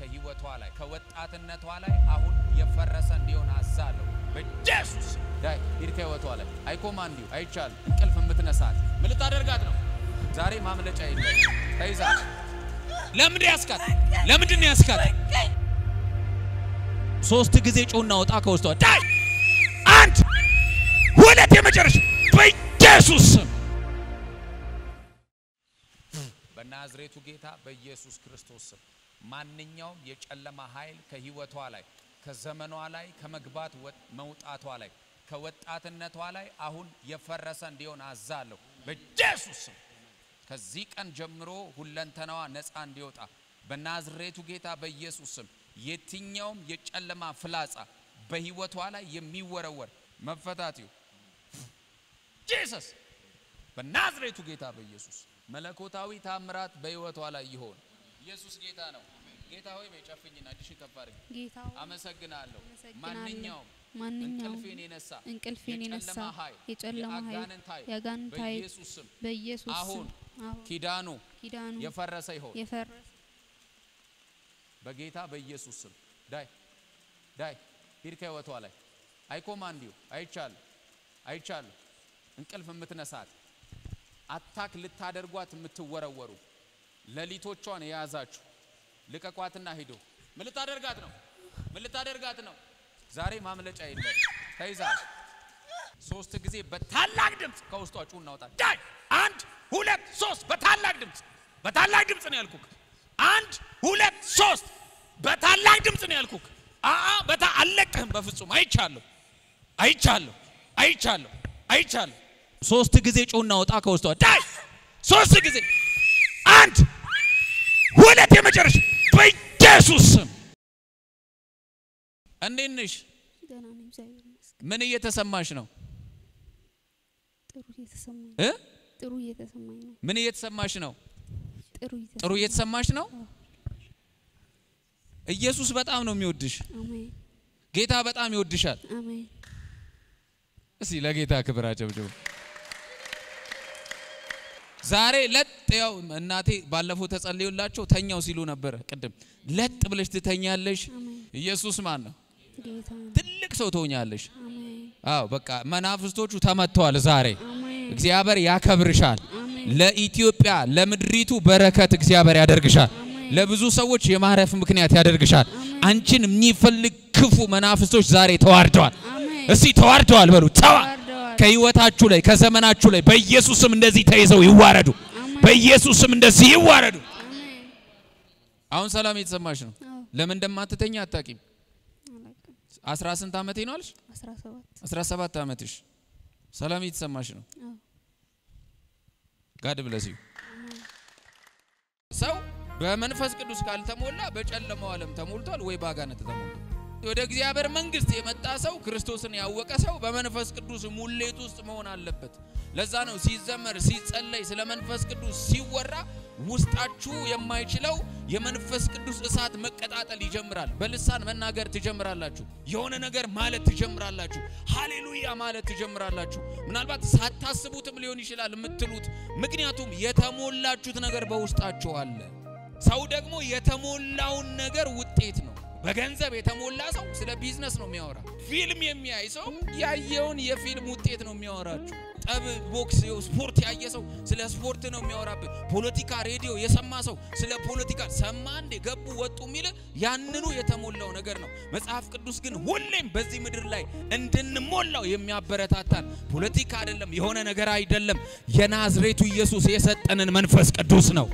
ከህይወቷ ላይ ከወጣትነቷ ላይ አሁን የፈረሰ እንዲሆን አዛለሁ በኢየሱስ ዳይ ሂድ ከህይወቷ ላይ አይኮማንዲው አይቻል እንቅልፍ የምትነሳት ምን ልታደርጋት ነው? ዛሬ ማምለጫ የለም። ተይዛ ለምንድን ያስካት? ለምንድን ነው ያስካት? ሶስት ጊዜ ጮና ወጣ ከውስጧ ዳይ አንድ ሁለት የመጨረሻ በኢየሱስ ስም በናዝሬቱ ጌታ በኢየሱስ ክርስቶስ ስም ማንኛውም የጨለማ ኃይል ከህይወቷ ላይ ከዘመኗ ላይ ከመግባት መውጣቷ ላይ ከወጣትነቷ ላይ አሁን የፈረሰ እንዲሆን አዛለሁ በኢየሱስ ስም። ከዚህ ቀን ጀምሮ ሁለንተናዋ ነፃ እንዲወጣ በናዝሬቱ ጌታ በኢየሱስ ስም የትኛውም የጨለማ ፍላጻ በህይወቷ ላይ የሚወረወር መፈታት ይሁን ጂሰስ በናዝሬቱ ጌታ በኢየሱስ መለኮታዊ ታምራት በህይወቷ ላይ ይሆን። ኢየሱስ ጌታ ነው። ጌታ ሆይ በጨፍኝና እጅሽን ከፍ አድርጊ። ጌታ ሆይ አመሰግናለሁ። አመሰግናለሁ። ማንኛውም ማንኛውም እንቅልፌን የነሳ እንቅልፌን የነሳ የጨለማ ኃይል የጨለማ ኃይል የአጋንንት ኃይል የአጋንንት ኃይል በኢየሱስ ስም በኢየሱስ አሁን ስም አሁን ኪዳኑ ኪዳኑ የፈረሰ ይሆን የፈረሰ በጌታ በኢየሱስ ስም ዳይ ዳይ ሂድ ከህይወቷ ላይ አይኮማንዲዩ አይቻል አይቻል እንቅልፍ የምትነሳት አታክ ልታደርጓት የምትወረወሩ ሌሊቶቿን የያዛችሁ ልቀቋትና ሂዱ። ምን ልታደርጋት ነው? ምን ልታደርጋት ነው? ዛሬ ማምለጫ የለም። ተይዛ ሶስት ጊዜ በታላቅ ድምፅ ከውስጧ ጩ እናውጣ። ዳይ አንድ ሁለት ሶስት በታላቅ ድምፅ በታላቅ ድምፅ ነው ያልኩክ። አንድ ሁለት ሶስት በታላቅ ድምፅ ነው ያልኩክ። አአ በታ አልለቅህም በፍጹም አይቻለሁ፣ አይቻለሁ፣ አይቻለሁ፣ አይቻለሁ። ሶስት ጊዜ ጩና ወጣ ከውስጧ ዳይ ሶስት ጊዜ አንድ ሁለት የመጨረሻ በኢየሱስ ስም እንዴት ነሽ? ደህና ነኝ፣ እግዚአብሔር ይመስገን። ምን እየተሰማሽ ነው ጥሩ እየተሰማኝ እ ጥሩ እየተሰማኝ ነው። ምን እየተሰማሽ ነው? ጥሩ ጥሩ እየተሰማኝ እየተሰማሽ ነው። ኢየሱስ በጣም ነው የሚወድሽ። አሜን ጌታ በጣም ይወድሻል። አሜን እስቲ ለጌታ ክብር አጨብጭቡ። ዛሬ ለጥ ያው እናቴ ባለፈው ተጸልዮላቸው ተኛው ሲሉ ነበረ። ቅድም ለጥ ብለሽ ትተኛለሽ። አሜን ኢየሱስ ማን ነው? ጌታ ትልቅ ሰው ትሆኛለሽ። አሜን አዎ በቃ መናፍስቶቹ ተመተዋል። ዛሬ አሜን እግዚአብሔር ያከብርሻል። አሜን ለኢትዮጵያ ለምድሪቱ በረከት እግዚአብሔር ያደርግሻል። ለብዙ ሰዎች የማረፍ ምክንያት ያደርግሻል። አንቺን የሚፈልግ ክፉ መናፍስቶች ዛሬ ተዋርደዋል። አሜን እስቲ ተዋርደዋል በሉ ተዋ ተዋርደዋል። ከህይወታችሁ ላይ ከዘመናችሁ ላይ በኢየሱስም እንደዚህ ተይዘው ይዋረዱ። አሜን በኢየሱስም እንደዚህ ይዋረዱ። አሜን አሁን ሰላም የተሰማሽ ነው። አዎ ለምን እንደማትተኛ አታቂም። አላውቅም። አስራ ስንት ዓመቴ ነው አልሽ? አስራ ሰባት አስራ ሰባት ዓመትሽ ሰላም የተሰማሽ ነው። አዎ ጋድ ብለስ ዩ ሰው በመንፈስ ቅዱስ ካልተሞላ በጨለማው ዓለም ተሞልቷል ወይ በአጋንንት ተሞልቷል። ወደ እግዚአብሔር መንግስት የመጣ ሰው ክርስቶስን ያወቀ ሰው በመንፈስ ቅዱስ ሙሌት ውስጥ መሆን አለበት። ለዛ ነው ሲዘመር ሲጸለይ ስለ መንፈስ ቅዱስ ሲወራ ውስጣችሁ የማይችለው የመንፈስ ቅዱስ እሳት መቀጣጠል ይጀምራል። በልሳን መናገር ትጀምራላችሁ። የሆነ ነገር ማለት ትጀምራላችሁ። ሃሌሉያ ማለት ትጀምራላችሁ። ምናልባት ሳታስቡትም ሊሆን ይችላል የምትሉት፣ ምክንያቱም የተሞላችሁት ነገር በውስጣችሁ አለ። ሰው ደግሞ የተሞላውን ነገር ውጤት ነው። በገንዘብ የተሞላ ሰው ስለ ቢዝነስ ነው የሚያወራ። ፊልም የሚያይ ሰው ያየውን የፊልም ውጤት ነው የሚያወራችሁ። ጠብ፣ ቦክስ፣ ስፖርት ያየ ሰው ስለ ስፖርት ነው የሚያወራብህ። ፖለቲካ ሬዲዮ የሰማ ሰው ስለ ፖለቲካ ሰማ እንዴ ገቡ ወጡ የሚል ያንኑ የተሞላው ነገር ነው። መጽሐፍ ቅዱስ ግን ሁሌም በዚህ ምድር ላይ እንድንሞላው የሚያበረታታን ፖለቲካ አይደለም፣ የሆነ ነገር አይደለም። የናዝሬቱ ኢየሱስ የሰጠንን መንፈስ ቅዱስ ነው።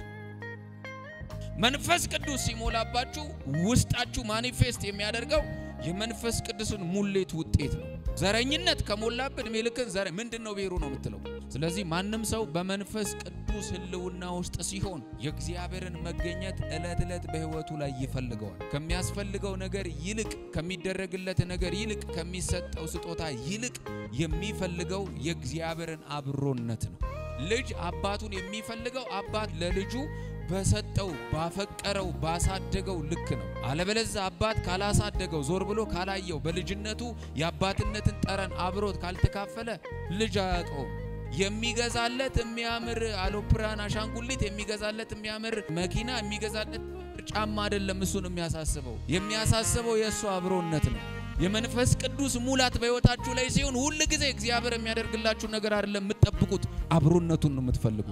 መንፈስ ቅዱስ ሲሞላባችሁ ውስጣችሁ ማኒፌስት የሚያደርገው የመንፈስ ቅዱስን ሙሌት ውጤት ነው። ዘረኝነት ከሞላብን እድሜ ልክን ዘረ ምንድን ነው ብሔሩ ነው የምትለው። ስለዚህ ማንም ሰው በመንፈስ ቅዱስ ሕልውና ውስጥ ሲሆን የእግዚአብሔርን መገኘት ዕለት ዕለት በሕይወቱ ላይ ይፈልገዋል። ከሚያስፈልገው ነገር ይልቅ ከሚደረግለት ነገር ይልቅ ከሚሰጠው ስጦታ ይልቅ የሚፈልገው የእግዚአብሔርን አብሮነት ነው። ልጅ አባቱን የሚፈልገው አባት ለልጁ በሰጠው ባፈቀረው ባሳደገው ልክ ነው። አለበለዚያ አባት ካላሳደገው ዞር ብሎ ካላየው በልጅነቱ የአባትነትን ጠረን አብሮት ካልተካፈለ ልጅ አያውቀውም። የሚገዛለት የሚያምር አውሮፕላን አሻንጉሊት፣ የሚገዛለት የሚያምር መኪና፣ የሚገዛለት ጫማ አይደለም እሱን የሚያሳስበው። የሚያሳስበው የእሱ አብሮነት ነው። የመንፈስ ቅዱስ ሙላት በሕይወታችሁ ላይ ሲሆን ሁል ጊዜ እግዚአብሔር የሚያደርግላችሁ ነገር አይደለም የምትጠብቁት፣ አብሮነቱን ነው የምትፈልጉት።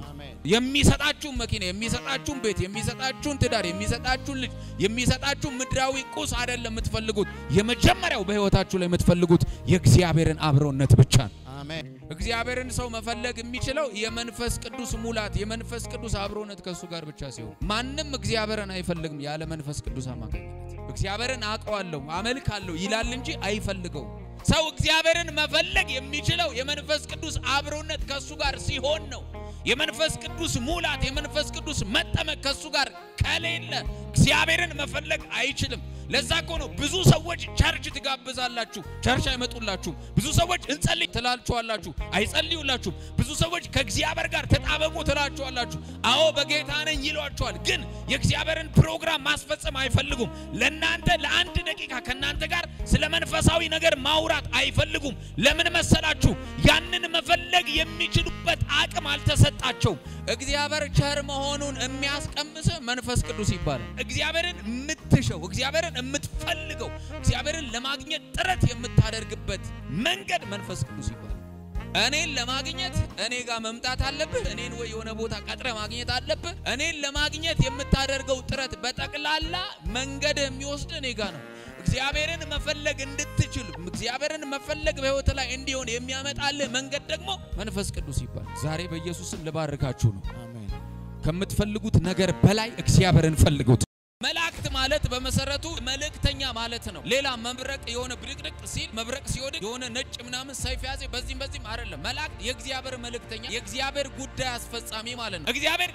የሚሰጣችሁን መኪና፣ የሚሰጣችሁን ቤት፣ የሚሰጣችሁን ትዳር፣ የሚሰጣችሁን ልጅ፣ የሚሰጣችሁን ምድራዊ ቁስ አይደለም የምትፈልጉት። የመጀመሪያው በሕይወታችሁ ላይ የምትፈልጉት የእግዚአብሔርን አብሮነት ብቻ ነው። አሜን። እግዚአብሔርን ሰው መፈለግ የሚችለው የመንፈስ ቅዱስ ሙላት የመንፈስ ቅዱስ አብሮነት ከእሱ ጋር ብቻ ሲሆን፣ ማንም እግዚአብሔርን አይፈልግም ያለ መንፈስ ቅዱስ አማካኝነት። እግዚአብሔርን አውቀዋለሁ አመልካለሁ ይላል እንጂ አይፈልገውም። ሰው እግዚአብሔርን መፈለግ የሚችለው የመንፈስ ቅዱስ አብሮነት ከእሱ ጋር ሲሆን ነው። የመንፈስ ቅዱስ ሙላት የመንፈስ ቅዱስ መጠመቅ ከእሱ ጋር ከሌለ እግዚአብሔርን መፈለግ አይችልም። ለዛ እኮ ነው ብዙ ሰዎች ቸርች ትጋብዛላችሁ፣ ቸርች አይመጡላችሁም። ብዙ ሰዎች እንጸልይ ትላችኋላችሁ፣ አይጸልዩላችሁም። ብዙ ሰዎች ከእግዚአብሔር ጋር ተጣበቁ ትላችኋላችሁ፣ አዎ በጌታ ነኝ ይሏችኋል። ግን የእግዚአብሔርን ፕሮግራም ማስፈጸም አይፈልጉም። ለእናንተ ለአንድ ደቂቃ ከእናንተ ጋር ስለ መንፈሳዊ ነገር ማውራት አይፈልጉም። ለምን መሰላችሁ? ያንን መፈለግ የሚችሉበት አቅም አልተሰጣቸውም። እግዚአብሔር ቸር መሆኑን የሚያስቀምስ መንፈስ ቅዱስ ይባላል። እግዚአብሔርን የምትሸው እግዚአብሔርን የምትፈልገው እግዚአብሔርን ለማግኘት ጥረት የምታደርግበት መንገድ መንፈስ ቅዱስ ይባላል። እኔን ለማግኘት እኔ ጋር መምጣት አለብህ። እኔን ወይ የሆነ ቦታ ቀጥረ ማግኘት አለብህ። እኔን ለማግኘት የምታደርገው ጥረት በጠቅላላ መንገድ የሚወስድ እኔ ጋር ነው። እግዚአብሔርን መፈለግ እንድትችል እግዚአብሔርን መፈለግ በሕይወት ላይ እንዲሆን የሚያመጣልህ መንገድ ደግሞ መንፈስ ቅዱስ ይባላል። ዛሬ በኢየሱስም ልባርካችሁ ነው። አሜን። ከምትፈልጉት ነገር በላይ እግዚአብሔርን ፈልጉት። መላእክት ማለት በመሰረቱ መልእክተኛ ማለት ነው። ሌላ መብረቅ የሆነ ብድቅድቅ ሲል መብረቅ ሲወድቅ የሆነ ነጭ ምናምን ሰይፍ ያዘ በዚህም በዚህም አይደለም። መላእክት የእግዚአብሔር መልእክተኛ የእግዚአብሔር ጉዳይ አስፈጻሚ ማለት ነው። እግዚአብሔር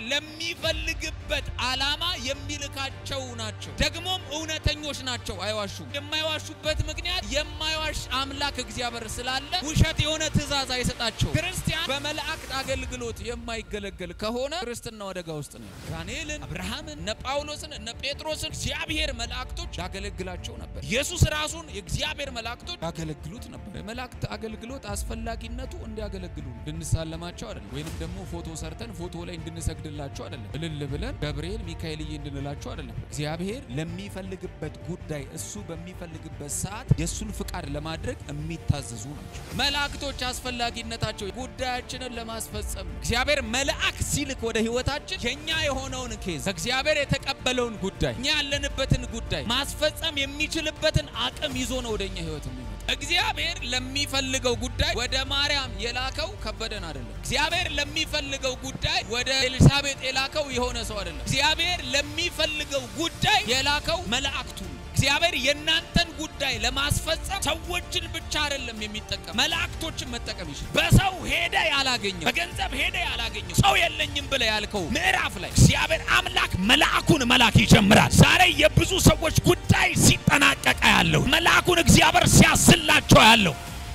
ለሚፈልግበት ዓላማ የሚልካቸው ናቸው። ደግሞም እውነተኞች ናቸው፣ አይዋሹም። የማይዋሹበት ምክንያት የማይዋሽ አምላክ እግዚአብሔር ስላለ ውሸት የሆነ ትእዛዝ አይሰጣቸው። ክርስቲያን በመላእክት አገልግሎት የማይገለገል ከሆነ ክርስትናው አደጋ ውስጥ ነው። ዳንኤልን፣ አብርሃምን፣ እነ ጳውሎስን እነ ጴጥሮስን እግዚአብሔር መላእክቶች ያገለግላቸው ነበር። ኢየሱስ ራሱን የእግዚአብሔር መላእክቶች ያገለግሉት ነበር። የመላእክት አገልግሎት አስፈላጊነቱ እንዲያገለግሉ እንድንሳለማቸው አይደለም፣ ወይንም ደግሞ ፎቶ ሰርተን ፎቶ ላይ እንድንሰግድላቸው አይደለም፣ እልል ብለን ገብርኤል ሚካኤልዬ እንድንላቸው አይደለም። እግዚአብሔር ለሚፈልግበት ጉዳይ እሱ በሚፈልግበት ሰዓት የእሱን ፍቃድ ለማድረግ የሚታዘዙ ናቸው። መላእክቶች አስፈላጊነታቸው ጉዳያችንን ለማስፈጸም ነው። እግዚአብሔር መልአክ ሲልክ ወደ ህይወታችን የኛ የሆነውን ኬዝ እግዚአብሔር የተቀበለውን ጉዳይ እኛ ያለንበትን ጉዳይ ማስፈጸም የሚችልበትን አቅም ይዞ ነው ወደኛ ህይወት የሚመጣ። እግዚአብሔር ለሚፈልገው ጉዳይ ወደ ማርያም የላከው ከበደን አይደለም። እግዚአብሔር ለሚፈልገው ጉዳይ ወደ ኤልሳቤጥ የላከው የሆነ ሰው አይደለም። እግዚአብሔር ለሚፈልገው ጉዳይ የላከው መላእክቱ ነው። እግዚአብሔር የእናንተን ጉዳይ ለማስፈጸም ሰዎችን ብቻ አይደለም የሚጠቀም፣ መላእክቶችን መጠቀም ይችላል። በሰው ሄደ ያላገኘው፣ በገንዘብ ሄደ ያላገኘው፣ ሰው የለኝም ብለ ያልከው ምዕራፍ ላይ እግዚአብሔር አምላክ መልአኩን መላክ ይጀምራል። ዛሬ የብዙ ሰዎች ጉዳይ ሲጠናቀቀ ያለው መልአኩን እግዚአብሔር ሲያስላቸው ያለው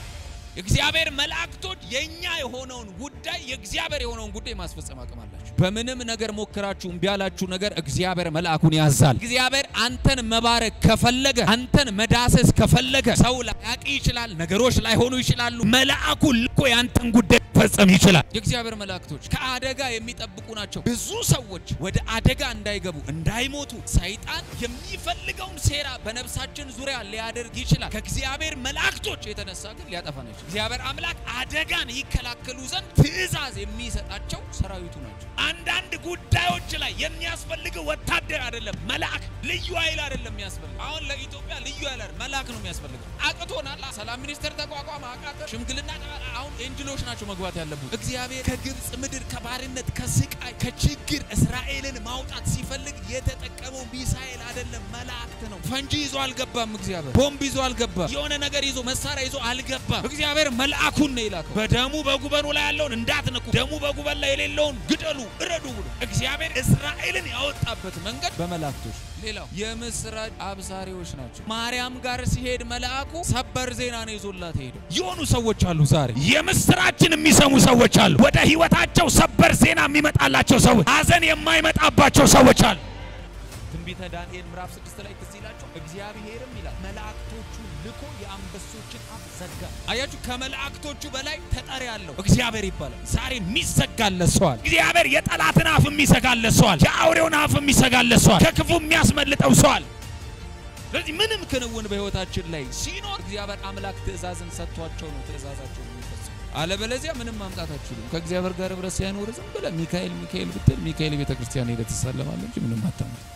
የእግዚአብሔር መላእክቶች የኛ የሆነውን ጉዳይ የእግዚአብሔር የሆነውን ጉዳይ ማስፈጸም አቅም አላቸው። በምንም ነገር ሞክራችሁ እምቢ ያላችሁ ነገር እግዚአብሔር መልአኩን ያዛል። እግዚአብሔር አንተን መባረክ ከፈለገ አንተን መዳሰስ ከፈለገ ሰው ላያቅ ይችላል፣ ነገሮች ላይሆኑ ይችላሉ። መልአኩ ልኮ ያንተን ጉዳይ ፈጸም ይችላል። የእግዚአብሔር መላእክቶች ከአደጋ የሚጠብቁ ናቸው። ብዙ ሰዎች ወደ አደጋ እንዳይገቡ እንዳይሞቱ ሰይጣን የሚፈልገውን ሴራ በነፍሳችን ዙሪያ ሊያደርግ ይችላል። ከእግዚአብሔር መላእክቶች የተነሳ ግን ሊያጠፋን ይችላል። እግዚአብሔር አምላክ አደጋን ይከላከሉ ዘንድ ትእዛዝ የሚሰጣቸው ሰራዊቱ ናቸው። አንዳንድ ጉዳዮች ላይ የሚያስፈልግ ወታደር አይደለም፣ መልአክ ልዩ ኃይል አይደለም የሚያስፈልግ። አሁን ለኢትዮጵያ ልዩ ኃይል አይደለም፣ መልአክ ነው የሚያስፈልገው። አቅቶናል። ሰላም ሚኒስቴር ተቋቋመ፣ አቃተ። ሽምግልና አሁን ኤንጅሎች ናቸው መግባት ያለበት። እግዚአብሔር ከግብፅ ምድር ከባርነት ከስቃይ ከችግር እስራኤልን ማውጣት ሲፈልግ የተጠቀመው ሚሳኤል አይደለም፣ መላእክት ነው። ፈንጂ ይዞ አልገባም። እግዚአብሔር ቦምብ ይዞ አልገባም። የሆነ ነገር ይዞ መሳሪያ ይዞ አልገባም። እግዚአብሔር መልአኩን ነው የላከው። በደሙ በጉበኑ ላይ ያለውን እንዳትነኩ፣ ደሙ በጉበን ላይ የሌለውን ግደሉ፣ እረዱ ብሎ እግዚአብሔር እስራኤልን ያወጣበት መንገድ በመላእክቶች። ሌላው የምስራች አብሳሪዎች ናቸው። ማርያም ጋር ሲሄድ መልአኩ ሰበር ዜና ነው ይዞላት ሄደው። የሆኑ ሰዎች አሉ ዛሬ የምስራችን የሚሰሙ ሰዎች አሉ። ወደ ህይወታቸው ሰበር ዜና የሚመጣላቸው ሰዎች፣ ሀዘን የማይመጣባቸው ሰዎች አሉ። ትንቢተ ዳንኤል ምዕራፍ ስድስት ላይ ትዝ ይላቸው እግዚአብሔርም ይላል መላእክቶቹ ልኮ የአንበሶችን አፍ ዘጋ። አያችሁ፣ ከመላእክቶቹ በላይ ተጠሪ አለው እግዚአብሔር ይባላል። ዛሬ የሚዘጋለት ሰዋል። እግዚአብሔር የጠላትን አፍ የሚዘጋለት ሰዋል። የአውሬውን አፍ የሚዘጋለት ሰዋል። ከክፉ የሚያስመልጠው ሰዋል። ስለዚህ ምንም ክንውን በህይወታችን ላይ ሲኖር እግዚአብሔር አምላክ ትእዛዝን ሰጥቷቸው ነው ትእዛዛቸውን የሚፈጽሙ። አለበለዚያ ምንም ማምጣት አትችሉም። ከእግዚአብሔር ጋር ህብረት ሳይኖር ዝም ብለህ ሚካኤል ሚካኤል ብትል ሚካኤል ቤተ ክርስቲያን ሄደህ ትሳለማለህ እንጂ ምንም አታምጣም።